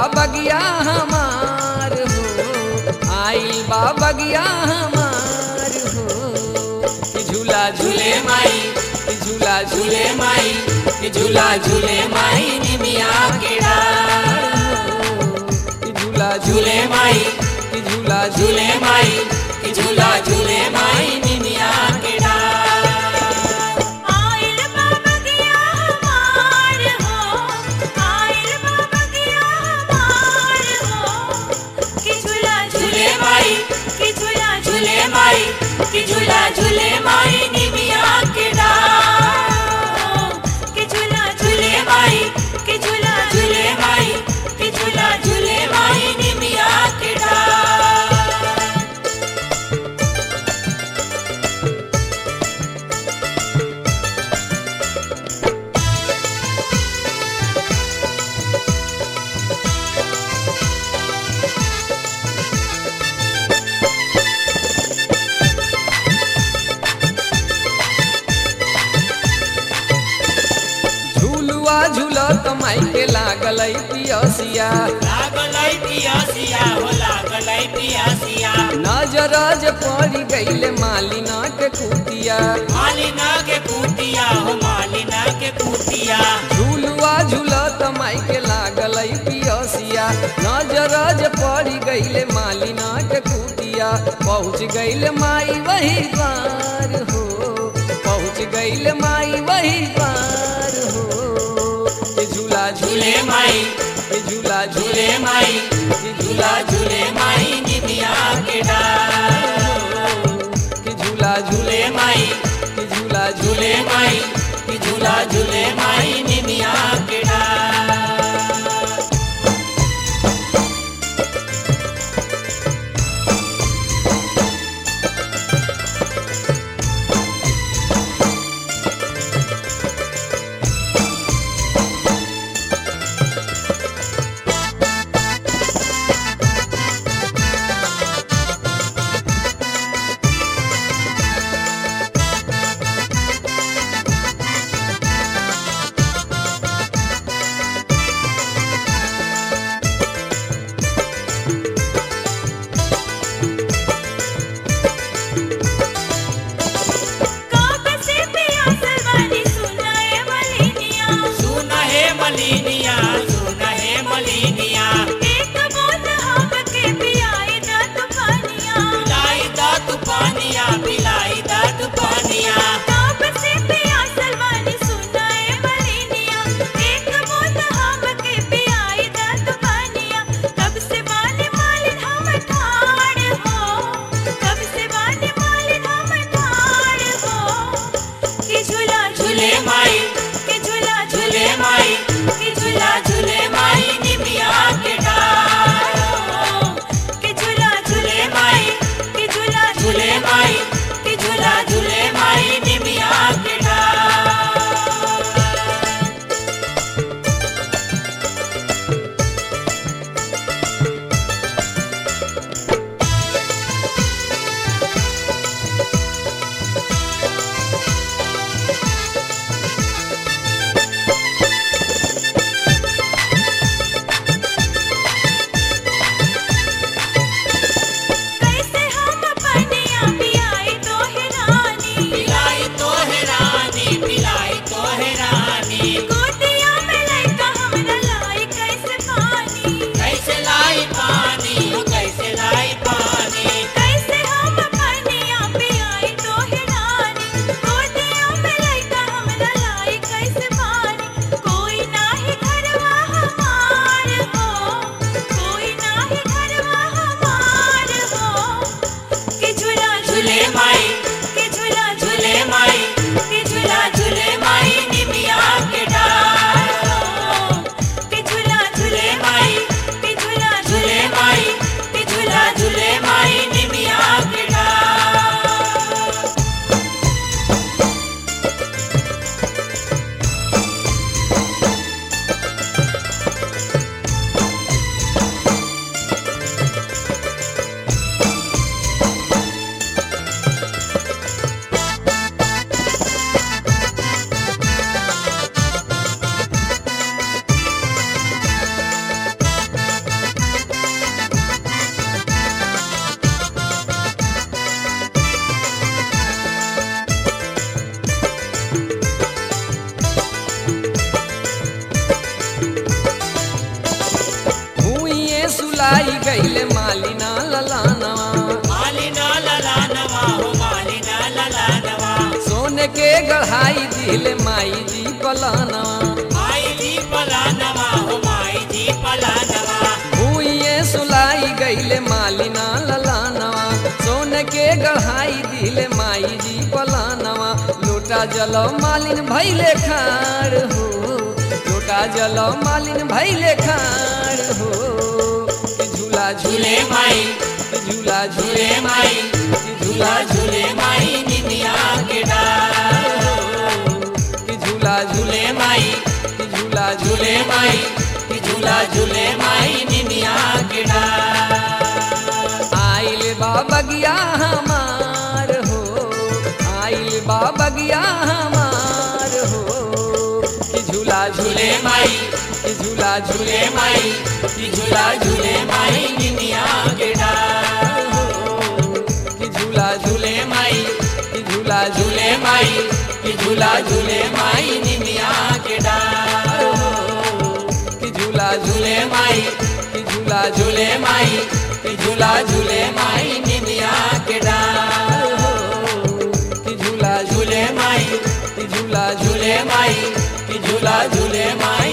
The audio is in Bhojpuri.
बगिया हमार हो आइल बा बगिया हमार हो कि झूला झूले माई कि झूला झूले माई कि झूला झूले माई निमिया के डार हो कि झूला झूले माई कि झूला झूले माई कि झूला झूले माई निमिया के डार आइल बाबा गया हमार हो आइल बाबा गया हमार हो कि झूला झूले माई कि झूला झूले माई कि झूला झूले माई निमिया के डार कि झूला झूले माई कि झूला झूले माई कि झूला झूले माई निमिया के डार झूलुआ झूलत माई के लागल पियसिया लागलै पियासिया हो लागलै पियासिया नजरज पड़ गईले मालिना के कुटिया मालिना के कुटिया हो मालिना के कुटिया झूलुआ झूलत माई के लागल पियसिया नजरज पड़ गईले मालिना के कुटिया पहुँच गईले माई वही द्वार हो पहुँच गईले माई वही द्वार हो कि झूला झूले माई कि झूला झूले माई कि झूला झूले माई निमिया के डार कि झूला झूले माई कि झूला झूले माई कि झूला झूले माई निमिया के डार काब से पियासल वाली सुनाए मलिनिया सुन हे मलिनिया सुन हे मलिनिया एक बूंद हमके पियाई द तूफानिया पिलाई दा तू पानिया पिलाई दा तू पानिया काब से पियासल वाली सुनाए मलिनिया एक बूंद हमके पियाई द तूफानिया कब से वाली मालिन हम ठाड़ हो कब से वाली मालिन हम ठाड़ हो कि झूला झूले माई कि झूला झूले माई कि झूला झूले माई निमिया के डार कि झूला झूले माई कि झूला झूले माई कि झूला झूले माई निमिया के डार कैसे हम पनिया पियाई दिल माई जी पलानवा माई जी पलानवा हो माई जी पलानवा भूइए सुलाई गईले मालिना ललानवा सोन के गढ़ाई दिल माई जी पलानवा लोटा जल मालिन भैले खाड़ हो लोटा जल मालिन भैले खाड़ हो कि झूला झूले माई कि झूला झूले माई कि झूला झूले माई निमिया के डार कि झूला झूले माई कि झूला झूले माई कि झूला झूले माई निमिया के डार आइल बाबगिया हमार हो आइल बाबगिया हमार हो कि झूला झूले झूले माई कि झूला झूले झूले माई कि झूला झूले माई निमिया के डार कि झूला झूले झूले माई कि झूला झूले झूले माई कि झूला झूले माई निमिया के डार कि झूला झूले झूले माई कि झूला झूले झूले माई कि झूला झूले माई निमिया के डार कि झूला झूले झूले माई कि झूला झूले झूले माई कि झूला झूले माई